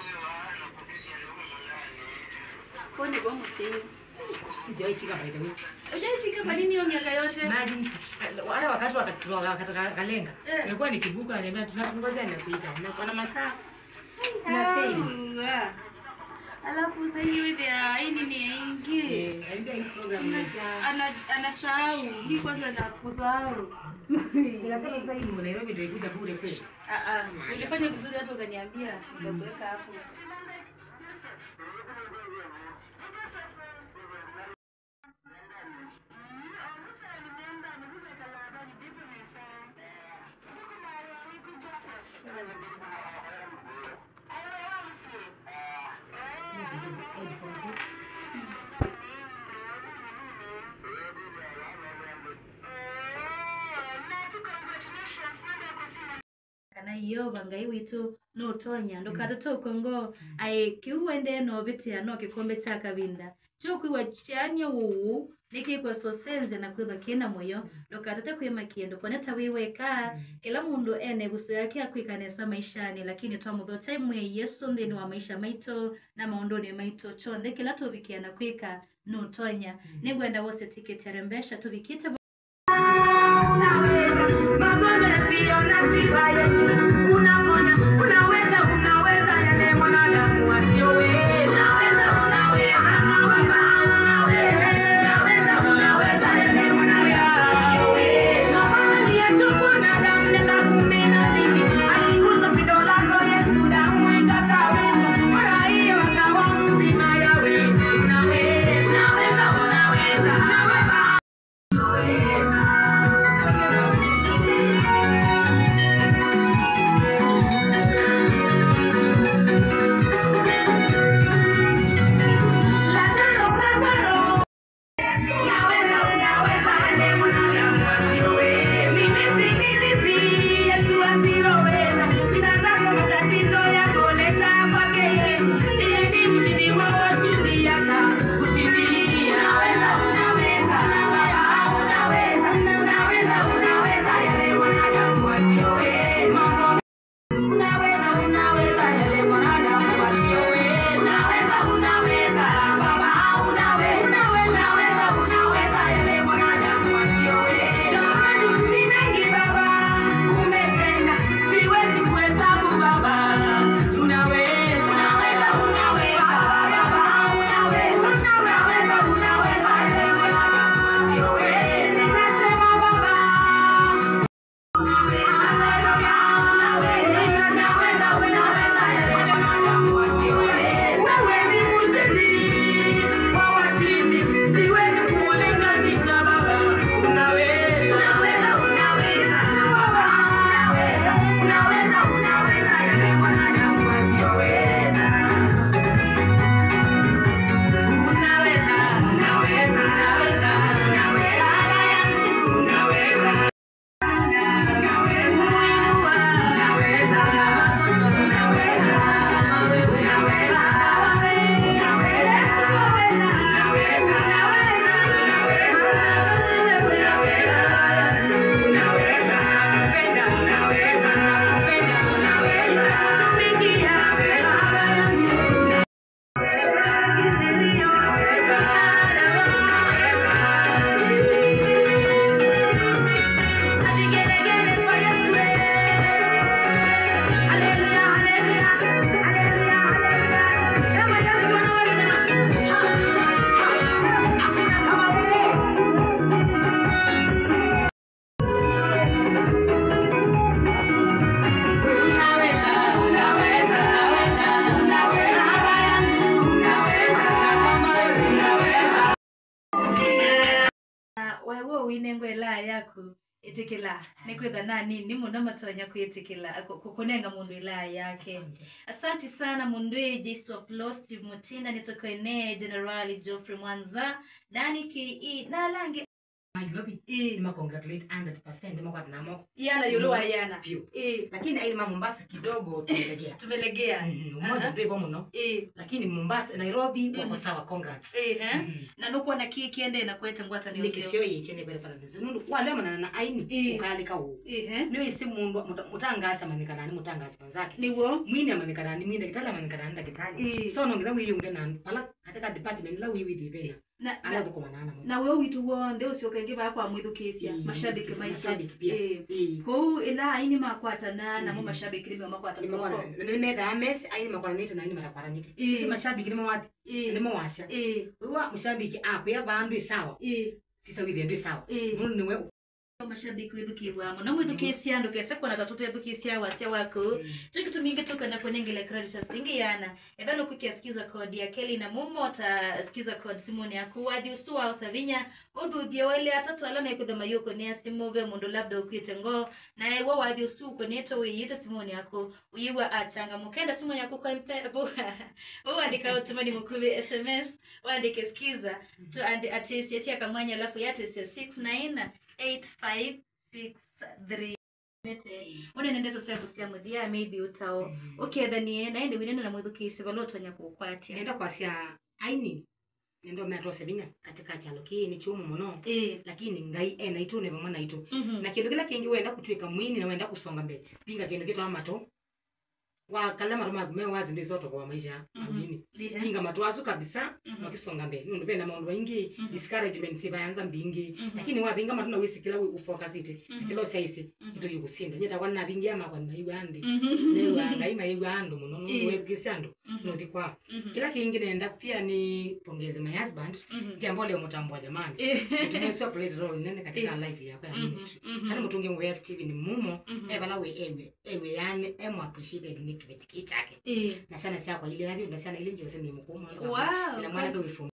Pole kwa msio. Sijawaifika by the way. Hujaifika kwa nini hiyo miaka yote? Imagine wale wakati wakati wakati kalenga. Eh. Nilikuwa nikibuka niambia tunangoja nakuita. Na na masaa na fail. Ah. Alafu sasa hiyo ile ya hii nini yaingie. Eh, haijua hii program imejaa. Ana anasahau. Hii kwanza na kusahau. Ninasema sasa hii Nairobi ndio ikuja bure kweli. Ah ah. Ulifanya vizuri hata ukaniambia nitakuweka hapo. kana iyo bangai witu nutonya ndukatoto ukongo ai kiuwende no bitia no kikombe cha kabinda chokwiwa chania uu nikikwa sosenze na kwitha kina moyo ndukatote kwima kindu koneta wiweka kila mundu ene buso yake akwikanesa maishani lakini twamuthota imwe yesu nthini wa maisha maitu na maunduni maitu chonthe kila tuvikiana kwika nutonya ningwenda wose tiketi arembesha tuvikite Unaweza, magonjwa yasiyo na tiba, Yesu unaponya. Unaweza, unaweza yale mwanadamu asiyoweza. Unaweza, unaweza, Baba, unaweza. Unaweza, unaweza yale mwanadamu asiyoweza. Amani yetu mwanadamu miaka kumi na mbili, aligusa pindo lako Yesu, damu ikakauka. Mara hiyo akawa mzima, Yawe. Unaweza, unaweza, unaweza, Baba, unaweza. Lazaro, Lazaro. Unaweza, unaweza, ende mwanadamu asiyoweza. Ni lipi, ni lipi Yesu asiloweza? Shida zako, matatizo yako, leta kwake Yesu. Yeye ni mshindi wa washindi, hata kushindia. Unaweza, unaweza, Baba, unaweza. Unaweza, unaweza, yale mwanadamu asiyoweza. Unaweza, unaweza, yale mwanadamu asiyoweza. Unaweza, unaweza, Baba, unaweza. Unaweza, unaweza, yale mwanadamu asiyoweza. Jamani, ni mengi Baba, umetenda, siwezi kuhesabu Baba. Unaweza, unaweza, unaweza, Baba, unaweza. Unaweza, unaweza, yale mwanadamu asiyoweza. Nasema Baba, Unaweza na wewe winengo ela yaku itikila nikwitha nani ni muno matonya kwitikila ku- ku- kunenga mundu ila yake asanti sana mundu e jesu of Law, steve mutina nitokoene generali geoffrey mwanza dani ke nalange Nairobi Eh. nima congratulate 100% nima kwa tunamo yana yolo wa yana pio Eh. lakini aili ma Mombasa kidogo tumelegea tumelegea Mhm, umoja Aha. ndio hivyo mno Eh. lakini Mombasa Nairobi wako Mhm. sawa congrats Eh, eh. Mhm. na nukuwa na ki kiende na kwete ngwata ni nikisio yichene pale pale ndizo nundu wale manana na aini Eh. ukalika u eh niwe isi mundu muta- mutangasi amanikana ni mutangasi panzake niwo mwini amanikana ni mwini kitala amanikana ni dakitali Eh. so nongira wiyunge na pala katika department la wiwi thibena na ala na- thukumanana mo na we witu wonde ucio kaingi bakwa mwithukisia Eh, mashabiki maitu mashabiki pia. Eh. Eh. kou ila aini makwatana namo Mm. mashabiki nimo makwata Nimekwana- moko nimethaa mesi aini makwaranite na aini marakwaranite Eh. si mashabiki nimewati Eh. nimewasya Eh. wiwa mushabiki akwiya bandu isawa Eh. sisa withie ndu isawa Eh. nundu niwe mashabiki withukibwamo no mwithukisia ndu kese kona tatutu ethukisia wasya waku tukitumike tukana kunengele creditors ingi yana ethano kukiasikiza kodi ya keli na mumo ta sikiza kodi simoni yaku wathi usua usavinya uthuthie wale atatu ala naikuthema yuko ni asimu ve mundu labda ukwite ngo na ewa wathi usu ukonieto wiyite simoni yaku uyiwa achanga mukenda simoni yaku kwa mpe uandika utumani mukuvi sms uandike skiza tu andi atesi atia kamwanya alafu yatesi 69 8563 unenende tusevusia muthia maybe utao ukethanie naende winene na mwithukisi valotonya kukwatia nenda kwasya aini nendo metose vinya katika chalo kii ni chumu muno Eh, lakini ngai ena itu ne vamwe naitu mhm. na kindu kila kingi wenda kutwika mwini na wenda kusonga mbele pinga kindu kitwa mato wakala mato maku me wazi ndizoto kwa maisha Mhm. amini Lihe. pinga mato asu kabisa Mhm. wakisonga mbele nundu pena maundu maingi Mhm. discouragement sivayanza mbingi Mhm. lakini wapinga mato na wisikila ufokasite Mhm. kilo saisi Mhm. itu yukusinda nyeta kwa navingi ama kwa naiwa andi Mhm. naiwa ngai maiwa andu muno Eh. nundu wekisa andu Mhm. nuthi kwa Mhm. kila kingi nenda pia ni pongeze my husband Mhm. jambo leo mutambua jamani Eh. tumesio play role nene katika Eh. life yako ya Mhm. ministry Mhm. kana mutungi mwe Steven mumo Mhm. evala we ewe ewe yani emu appreciated ni kiveti kichake Eh. na sana sia kwa ile ndio na sana ile ndio sema ni mkumu Wow. ina mwana kwa